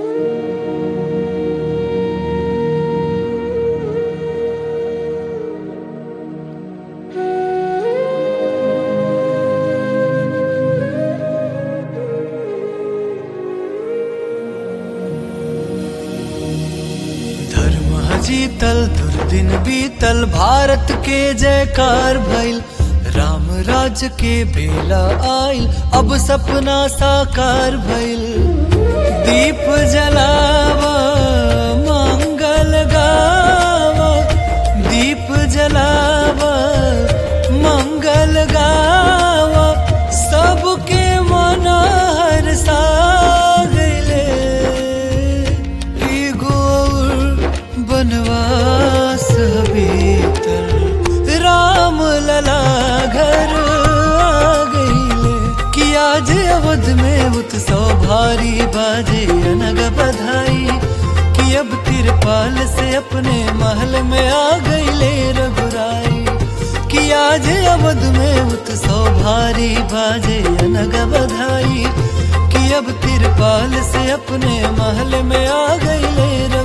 धर्म जीतल दुर्दिन बीतल भारत के जयकार भइल राम राज के बेला आइल अब सपना साकार भइल दीप जलावा मंगल गावा दीप जलावा मंगल गावा सबके मन हर्षा गइले एगो और बनवास भीतर राम लला घर आ गइले कि आज अवध में उत्सव भारी बाजे अनग बधाई कि अब तिरपाल से अपने महल में आ गइले रघुराई कि आज अवध में उत्सव भारी बाजे अनग बधाई कि अब तिरपाल से अपने महल में आ गइले रघुराई